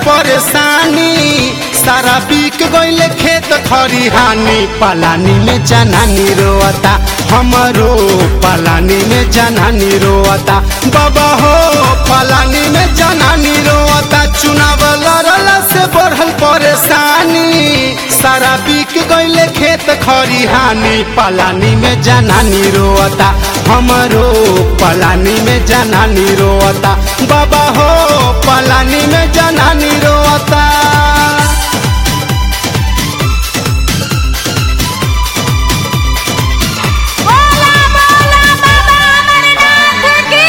परेशानी सारा बिक गईले खेत खरिहानी पलानी में जनानी रोता हमरो पलानी में जनानी रोता बाबा हो पलानी में जनानी रोता चुनाव लड़ला से बढ़ल परेशानी सारा बिक गईले खेत खरिहानी पलानी में जनानी रोता हमरो पलानी में जनानी रोता बाबा हो पलानी में जनानी रोता बोला बोला बाबा अमरनाथ की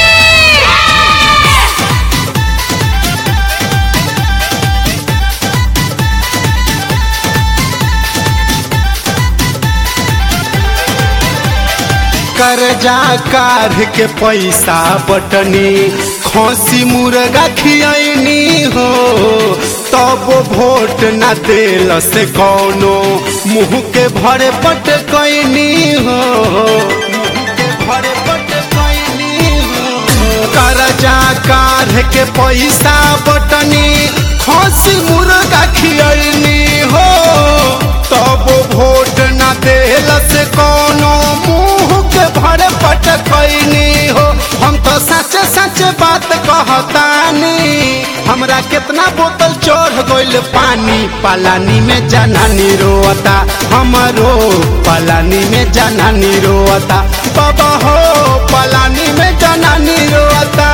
कर्जा काढ़ के पैसा बटनी खोसी मुर्गा खियनी हो तब वोट न देल से कौनो मुँह के भरे पट कैनी हो मुँह के भरे पट कैनी हो कर्जा काढ़ के पैसा बटनी खोसी मुर्गा खियनी हो तब वोट न देल से कौनो मुँह के भरे पट कैनी हो हम तो सच सच बात कहतानी हमरा कितना बोतल चढ़ गइल पानी पलानी में जनानी रोता हमरो पलानी में जनानी रोता बाबा हो पलानी में जनानी रोता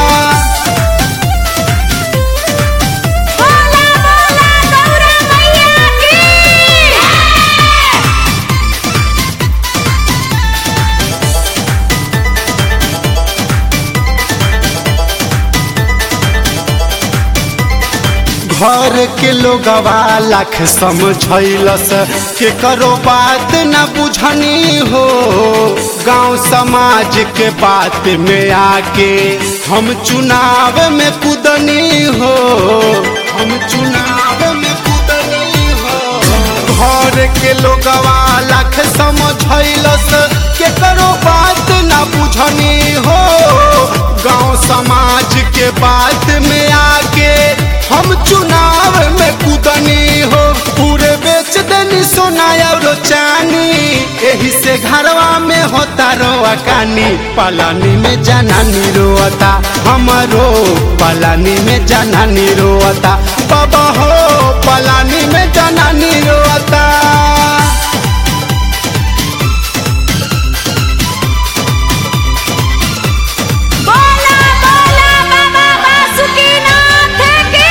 बोला बोला गौरा मैया की घर के लोगवा लाख समझैलस के करो बात न बुझनी हो गांव समाज के बात में आके हम चुनाव में कूदनी हो हम चुनाव में कूदनी हो घर के लोगवा लाख समझैलस के करो बात न बुझनी हो गांव समाज के बात में आके हम चुनाव में कूदनी हो पूरे बेच देनी सोना और चानी यही से घरवा में होता रोआ कानी पलानी में जनानी रोता हमरो पलानी में जनानी रोता बाबा हो पलानी में जनानी रोता बोला बोला बाबा बासुकीनाथ की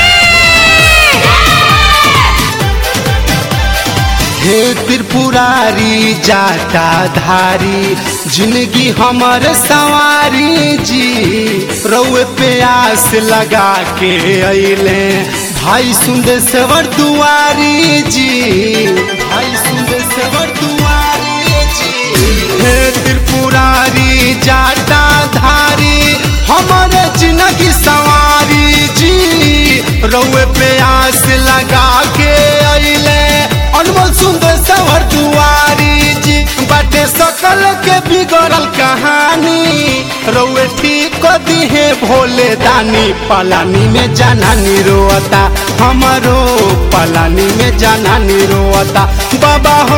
हे त्रिपुरारी जाता धारी जिंदगी हमर सवारी जी रउए प्यास लगा के अइले भाई सुंदेश्वर दुआरी जी भाई सुंदेश्वर दुआरी जी हे त्रिपुरारी जाता धारी हमर जिंदगी सवारी जी रउए प्यास लगा के अइले अनमोल सुंदर सवर दुआरी जी बाटे सकल के बिगड़ल कहानी रउए ठीक को दिहे भोले दानी पलानी में जनानी रोता हमरो पलानी में जनानी रोता बाबा